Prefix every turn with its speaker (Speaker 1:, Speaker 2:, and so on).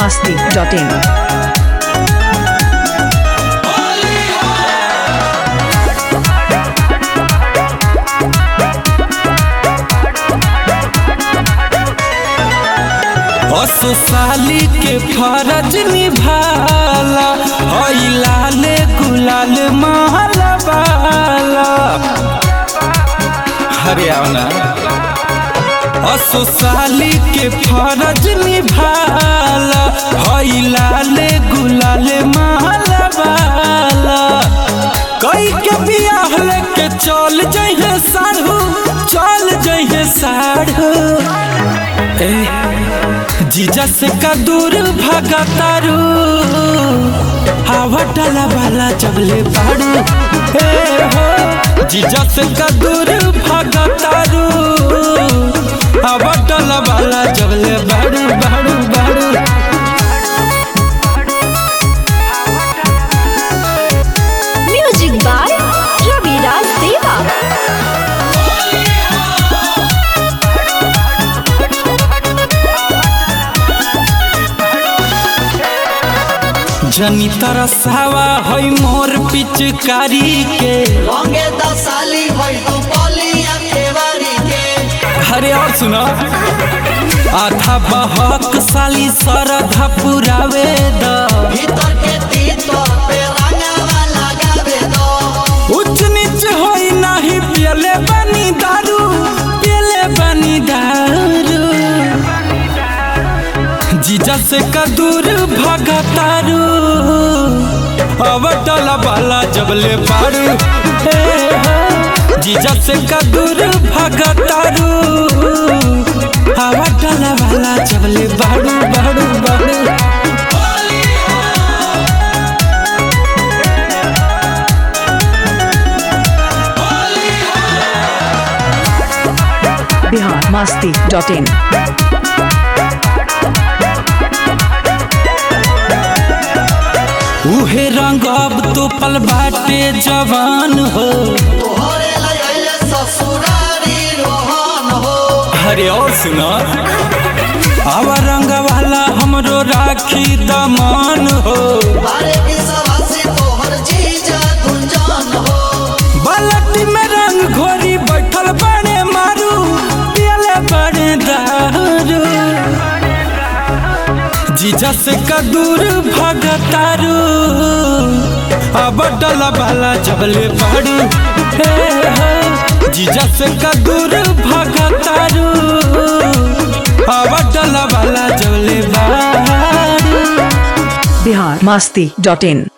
Speaker 1: masti.in.
Speaker 2: साली के फरज निभाला हई लाल गुलाल महला बाला हरियाणा असो साली के फरज निभाला हई लाल गुलाल महला बाला कई के बियाह लेके चल जइहे साढ़ू चल जइहे साढ़ू ए जीजा से का दूर भागा तारू हवा डाला वाला जबले बाड़ू ए हो जीजा से का दूर भागा तारू हवा डाला वाला जबले बाड़ू बाड़ू बाड़ू
Speaker 3: Music by Ravi Raj Deva.
Speaker 2: जनी तरसावा है मोर पिचकारी के
Speaker 4: रंगे दसाली भई तू बलिया केवारी के
Speaker 2: अरे और सुनो आधा बहक साली सरधा पुरावे द
Speaker 4: भीतर के तीतर पे रंगावा लगावे दो
Speaker 2: उच्च नीच होई नाही पियले बनी दारू पियले बनी दारू जीजा से का दूर भागा तारू अवटल वाला जबले पारू हे हो। जीजा से का दूर भागा तारू अवटल वाला जबले बाड़ू बाड़ू बाड़ू
Speaker 1: Bihar masti.in.
Speaker 2: उहे रंग अब तो पल बाटे जवान हो
Speaker 4: तोहरे लइले ससुरारी रोहन हो
Speaker 2: अरे और सुना अब रंग वाला हमरो राखी दमान हो
Speaker 4: बारे विश्वासी तोहर जीजा गुंजन हो
Speaker 2: बालटी में रंग घोरी बैठल बड़े मारू पियले बड़े दारू जीजा से का दूर भगतारू अब डला वाला जबले पड़ू हे हो। जीजा से का दूर भगतारू अब डला वाला जबले बाड़ू
Speaker 1: Bihar masti.in.